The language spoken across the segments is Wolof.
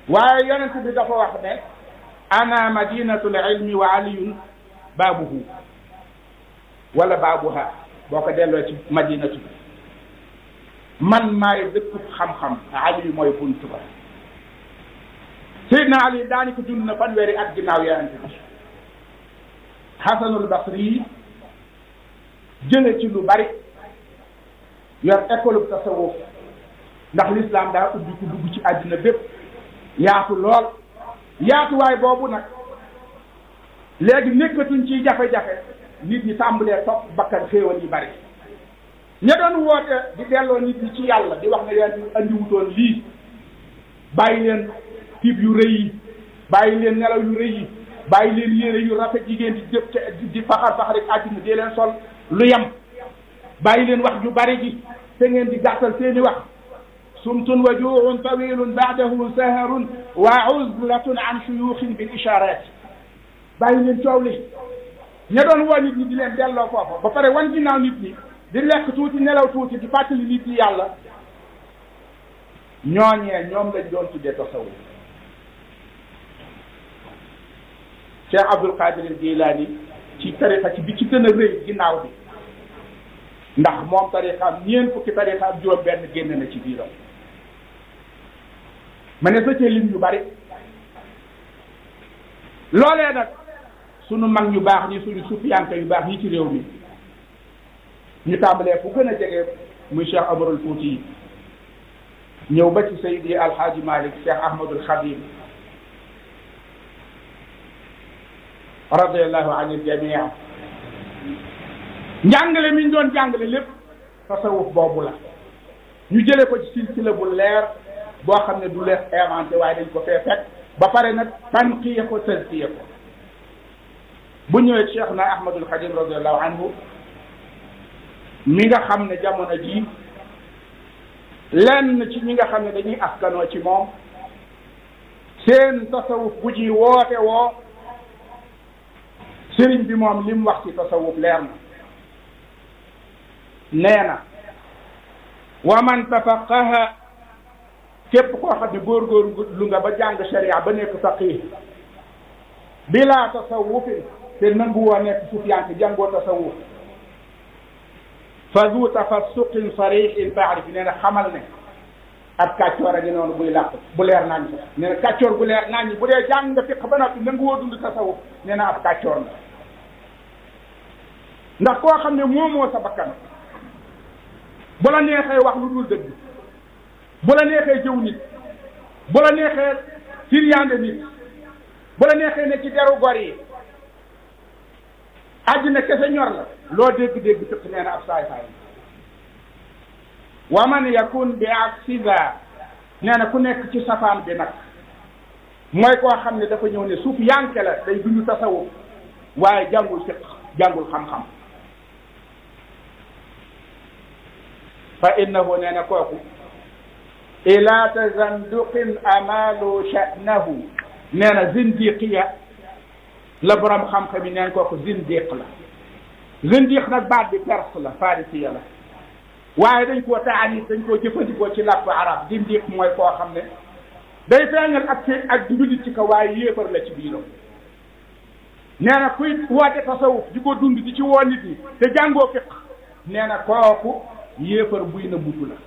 waaye yonent bi dafa wax ne ana madinatul ilmi wa aliyun baabuhu wala baabuha boo ko delloo ci madinatu bi man maay dëkkub xam-xam ali mooy buntu ba Seydina Ali daani ko dund na fanweeri at ginnaaw yonent bi Xasanul Basri jële ci lu bari yor école bu tasawuf ndax l'islam daa ubbi ku dugg ci àddina bépp yaatu lool yaatuwaay boobu nag léegi nekkatuñ ci jafe-jafe nit ñi tàmbalee topp bakkan xéewal yi bari ña doon woote di delloo nit ñi ci yàlla di wax ne leen andiwutoon lii bàyyi leen tiib yu rëy yi bàyyi leen nelaw yu rëy yi bàyyi leen yére yu rafet jigéen di jëf te di faxar faxari àddina dee leen sol lu yem bàyyi leen wax ju bari ji te ngeen di gàttal seeni wax sumtun wa juucun tawilun baadahu saharun wa uzlatun an shuyuxin bil isharat bàyyi leen coow li ña doon woo nit ñi di leen delloo foofa ba pare wan ginnaaw nit ñi di lekk tuuti nelaw tuuti di fàttali nit ñi yàlla ñooñee ñoom lañ doon tuddee tasawuf Cheikh Abdul Qadir Jilani ci tariqa ci bi ci gën a rëy ginnaaw bi ndax moom tariqaam ñeent fukki tariqaam juróom benn génn na ci biiram ma ne sa cee lim yu bari loolee nag sunu mag ñu baax ñi suñu sufiyanke yu baax ñi ci réew mi ñu tàmbalee fu gën a jege muy Cheikh Amarul Fouti yi ñëw ba ci Seydi Alhaaji Malik Cheikh Ahmadul Khadim radiallahu an il jamia njàngale mi ñu doon jàngale lépp tasawuf boobu la ñu jële ko ci silsila bu leer boo xam ne du leer inventé waaye dañ ko fee fekk ba pare nag tanqiya ko tazkiya ko bu ñëwee cheikh na ahmadul xadim radiallahu anhu mi nga xam ne jamono jii lenn ci ñi nga xam ne dañuy askanoo ci moom seen tasawuf bu ji woote woo sëriñ bi moom li mu wax ci tasawuf leer na nee na wa man tafaqaha képp koo xam ne góorgóor lu nga ba jàng sharia ba nekk faqih bila tasawufin te nangu woo nekk sufiyanke jàngoo tasawuf fa zu tafassuqin sarixin faarif nee na xamal ne ab kàccoor a ngi noonu buy làq bu leer nañ ko nee na kàccoor bu leer nañ bu dee jàng nga fiq ba noppi nangu woo dund tasawuf nee na ab kàccoor la ndax koo xam ne moomoo sa bakkan bu la neexee wax lu dul dëgg bu la neexee jëw nit bu la neexee firyaande nit bu la neexee ne ci deru gor yi àddina kese ñor la loo dégg-dégg fiq nee na ab saay saay wa man yakun bi aksiza nee na ku nekk ci safaan bi nag mooy koo xam ne dafa ñëw ne suuf yanke la day duñu tasawuf waaye jàngul fiq jàngul xam-xam fa innahu nee na kooku ila tazanduqin amalu sha'nahu nee na zindiqiya la borom xam-xam yi neen kooku zindiq la zindiq nag baat bi perse la farisiya la waaye dañ koo taanit dañ koo jëfandikoo ci làkku arab zindiq mooy koo xam ne day feeñal ak ci ak jullit ci ko waaye yéefar la ci biiram nee na kuy woote tasawuf di ko dund di ci woo nit ñi te jàngoo fiq nee na kooku yéefar buy na butu la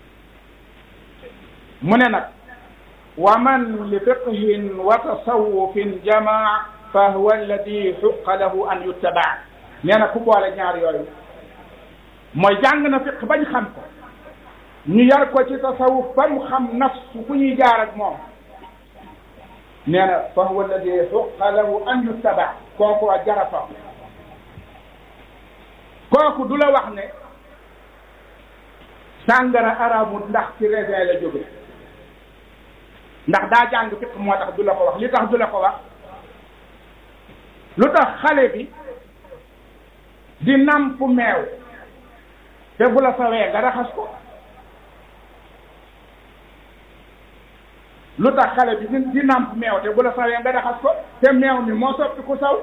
mu ne nag wa man li fiqhin wa tasawufin jamaa fa huwa alladi xuqa lahu an yuttabaa nee na ku boole ñaar yooyu mooy jàng na fiq bañ xam ko ñu yar ko ci tasawuf ba mu xam nafsu fu ñuy jaar ak moom nee na fa huwa alladi xuqa lahu an yuttabaa kooku a jarafa kooku du la wax ne sàngara araamut ndax ci raisin la jóge ndax daa jàng fiq moo tax du la ko wax li tax du la ko wax lu tax xale bi di namp meew te bu la sawee nga raxas ko lu tax xale bi di di namp meew te bu la sawee nga raxas ko te meew mi moo soppi ku saw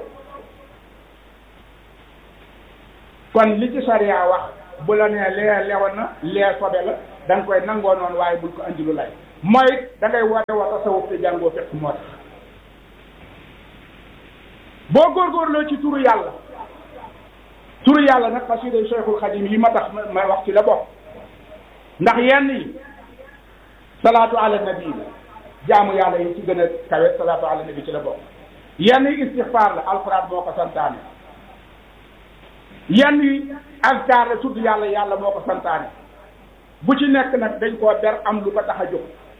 kon li ci sariya wax bu la nee lee lewoon na lee sobe la da nga koy nangoo noonu waaye bul ko andi lu lay mooy da ngay woote wa tasawuf te jàngoo fekk moo tax boo góorgóorloo ci turu yàlla turu yàlla nag xasida Cheikhul Xadim yi ma tax ma wax ci la bokk ndax yenn yi salaatu ala nabi la jaamu yàlla yi ci gën a kawe salaatu ala nabi ci la bokk yenn yi istixfaar la alxuraan moo ko santaane yenn yi azkar la tudd yàlla yàlla moo ko santaane bu ci nekk nag dañ koo ber am lu ko tax a jóg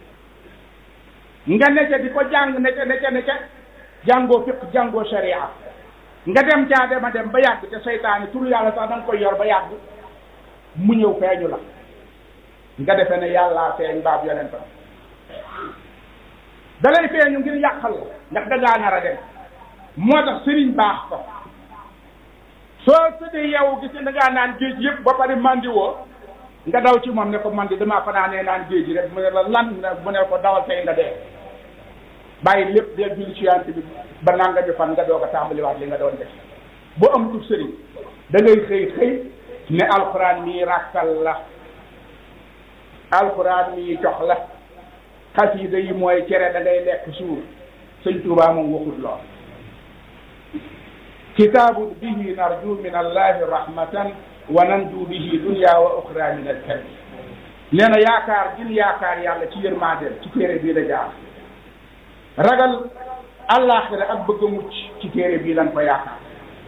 nga necce di ko jàng necce necce necce jàngoo fiq jàngoo sharia nga dem caa dema dem ba yàgg te seytaane turu yàlla sax da nga koy yor ba yàgg mu ñëw feeñu la nga defe ne yàllaa feeñ baab yonent la da lay feeñu ngir yàqal la ndax da ngaa nar a dem moo tax sëriñ baax ko soo tëddee yow gis da ngaa naan géej yëpp ba pare mandi woo nga daw ci moom ne ko mandi damaa fanaanee naan géej rek mu ne la lan mu ne ko dawal tey nga dee bàyyi lépp dee julli ci yant bi ba nanga ñu fan nga doog a tàmbaliwaat li nga doon def boo amatul sëriñ da ngay xëy xëy ne alxuraan mii ràkkal la alxuraan mii jox la xasida yi mooy cere da ngay lekk suur sëñ Tuubaa moom waxut lool kitaabun bihi narju min allahi rahmatan wa nanju bihi dunya wa uxra min alkarbi nee na yaakaar gin yaakaar yàlla ci yërmandeel ci téere bii la jaar ragal àllaaxira ak bëgg a mucc ci téere bii lan ko yaakaar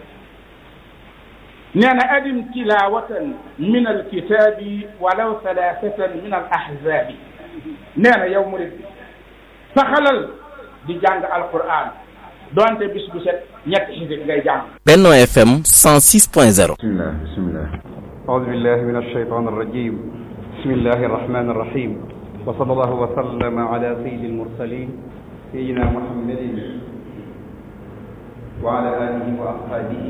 nee na adim tilawatan min alkitaabi walaw thalathatan min al ahzabi nee na yow murid bi saxalal di jàng alquran doonte bis bu set ñetti xisib ngay jàng Benno FM 106.0 bismillah bismillah أعوذ بالله من الشيطان الرجيم بسم الله الرحمن الرحيم وصلى الله وسلم على سيد المرسلين سيدنا محمد وعلى آله وأصحابه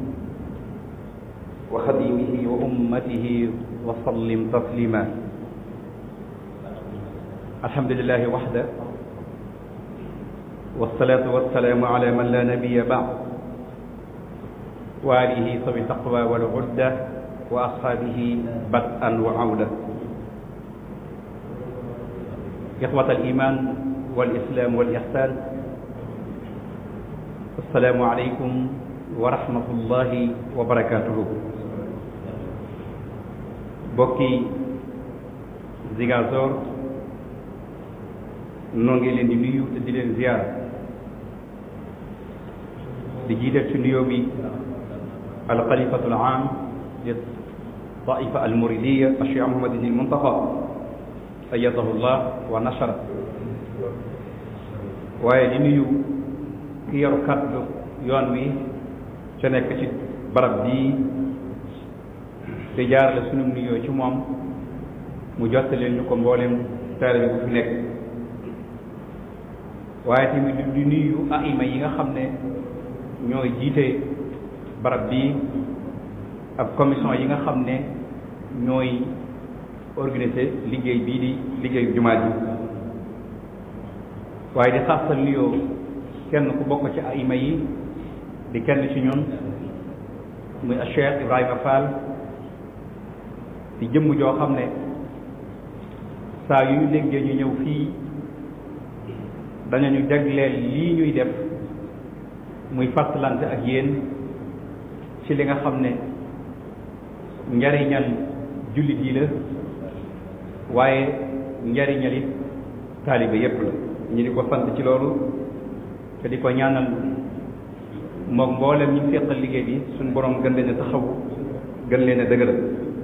وخديمه وأمته وسلم تسليما الحمد لله وحده والصلاة والسلام على من لا نبي بعد وآله صبي التقوى والعدة وأصحابه بدءا وعودة إخوة الإيمان والإسلام والإحسان السلام عليكم ورحمة الله وبركاته بوكي زيغازور نونغي لين دي نيو تدي لين زيار di jiital ci nuyoo bi alxalifatu alam li taifa almuridiya alcheikh mohamadin il muntaqa ayadahu llah wa nasara waaye di nuyu ki yor kaddu yoon wi ca nekk ci barab bii te jaarale sunu nuyoo ci moom mu jottaleel ñu ko mboolem taalibe bu fi nekk waaye tamit di nuyu aima yi nga xam ne ñooy jiite barab bi ak commission yi nga xam ne ñooy organiser liggéey bii di liggéeyu jumaa ji waaye di xaasal nuyoo kenn ku bokk ci aima yi di kenn ci ñun muy Cheikh Ibrahima Fall di jëmm joo xam ne saa yu ñu déggee ñu ñëw fii danañu jagleel lii ñuy def muy fàttalante ak yéen ci li nga xam ne njariñal jullit yi la waaye njariñal it taalibe yépp la ñu di ko sant ci loolu te di ko ñaanal moom mboolem ñi seqal liggéey bi suñu borom gën leen a taxaw gën leen a dëgëral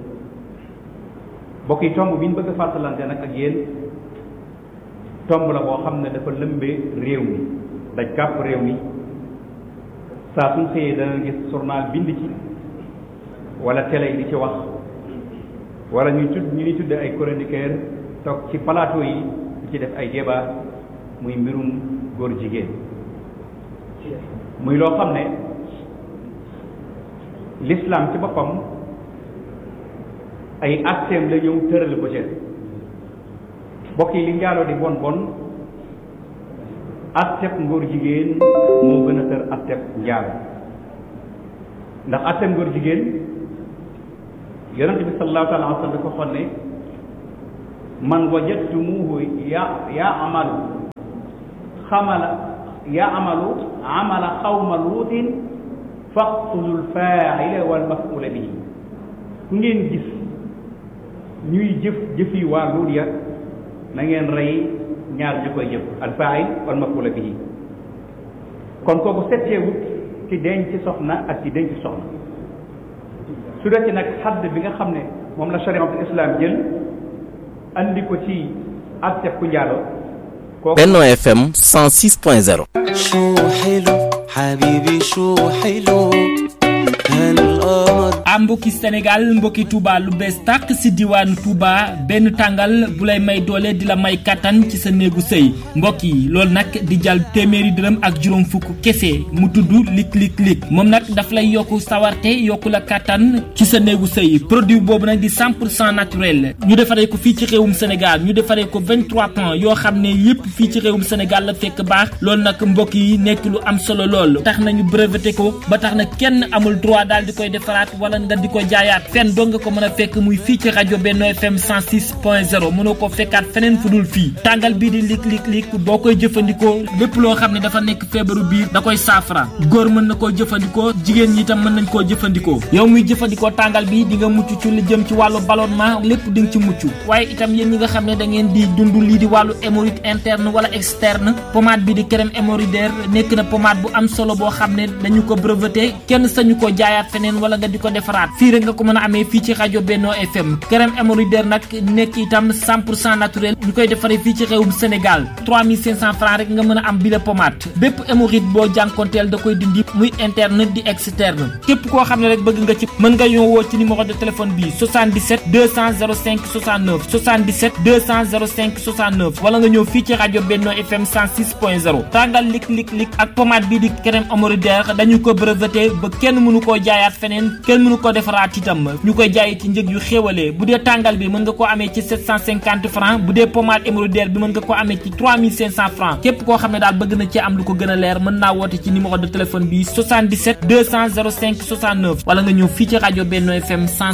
bokk yi tomb bi ñu bëgg a fàttalante nag ak yéen tomb la boo xam ne dafa lëmbee réew mi daj kàpp réew mi saa suñ xëyee dana gis journal bind ci wala télé yi di ci wax wala ñu tudd ñu ni tudde ay chroniqueur toog ci plateau yi di ci def ay débat muy mbirum góor jigéen muy loo xam ne l'islam ci boppam ay acteem la ñëw tëral ko ci bokk yi li njaaloo di bon bon atteb ngóor jigéen moo gën a tër atteb njaal ndax atteb ngóor jigéen yonent bi sallallahu taala wa sallam dafa xon ne man wajadtumuhu ya yaamalu xamala yaamalu amala xawma luutin faqtulu lfaaila walmafula bihi ku ngeen gis ñuy jëf jëfi waa luut ya na ngeen rey ñaar ñu koy jëf alfaail walmafula bihi kon kooku setteewut ci denc soxna ak ci denc soxna su dee ci nag xadd bi nga xam ne moom la chariatul islam jël andi ko ci ak ku njaalo kooku Benno FM 106.0 شو حلو حبيبي شو حلو هالقمر a mbokki Sénégal mbokki Touba lu bees tàq si diwaanu Touba benn tàngal bu lay may doole di la may kattan ci sa néegu sëy mbokk yi loolu nag di jàll téeméeri dërëm ak juróom fukk kese mu tudd lik lik lik moom nag daf lay yokku sawarte yokku la kattan ci sa néegu sëy produit boobu nag di 100 pour cent naturel ñu defaree ko fii ci réewum Sénégal ñu defaree ko 23 points yoo xam ne yépp fii ci réewum Sénégal la fekk baax loolu nag mbokk yi nekk lu am solo lool tax nañu breveté ko ba tax na kenn amul droit daal di koy defaraat wala nga di ko jaayaat fenn doo nga ko mën a fekk muy fii ci rajo Benno FM 106.0 mënoo ko fekkaat feneen fu dul fii tàngal bii di lik lik lik boo koy jëfandikoo lépp loo xam ne dafa nekk feebaru biir da koy saafara góor mën na koo jëfandikoo jigéen ñi itam mën nañ koo jëfandikoo yow muy jëfandikoo tàngal bi di nga mucc ci lu jëm ci wàllu ballonnement lépp di nga ci mucc waaye itam yéen ñi nga xam ne da ngeen di dund lii di wàllu hémorroïde interne wala externe pommade bi di crème hémorroïdaire nekk na pommade bu am solo boo xam ne dañu ko breveté kenn sañu ko jaayaat feneen wala nga di ko defaraat fii rek nga ko mën a amee fii ci rajo Benno FM crème hémorroïdaire nag nekk itam 100 pour cent naturel ñu koy defaree fii ci réewum Sénégal 3500 francs rek nga mën a am bi la pommade bépp hémorroïde boo jànkonteel da koy dindi muy interne di externe képp koo xam ne rek bëgg nga ci mën nga ñoo woo ci numéro de téléphone bi 77 200 05 69 77 200 05 69 wala nga ñëw fii ci rajo Benno FM 106.0 tàngal lik lik lik ak pommade bii di crème hémorroïdaire dañu ko breveté ba kenn mënu koo jaayaat feneen kenn mënu ko defaraat itam ñu koy jaayee ci njëg yu xéwalee bu dee tàngal bi mën nga ko amee ci 750 francs bu dee pommade hémorroïdaire bi mën nga ko amee ci 3500 francs képp koo xam ne daal bëgg na ci am lu ko gën a leer mën naa woote ci numéro de téléphone bi 77 200 05 69 wala nga ñëw fii ci rajo Benno FM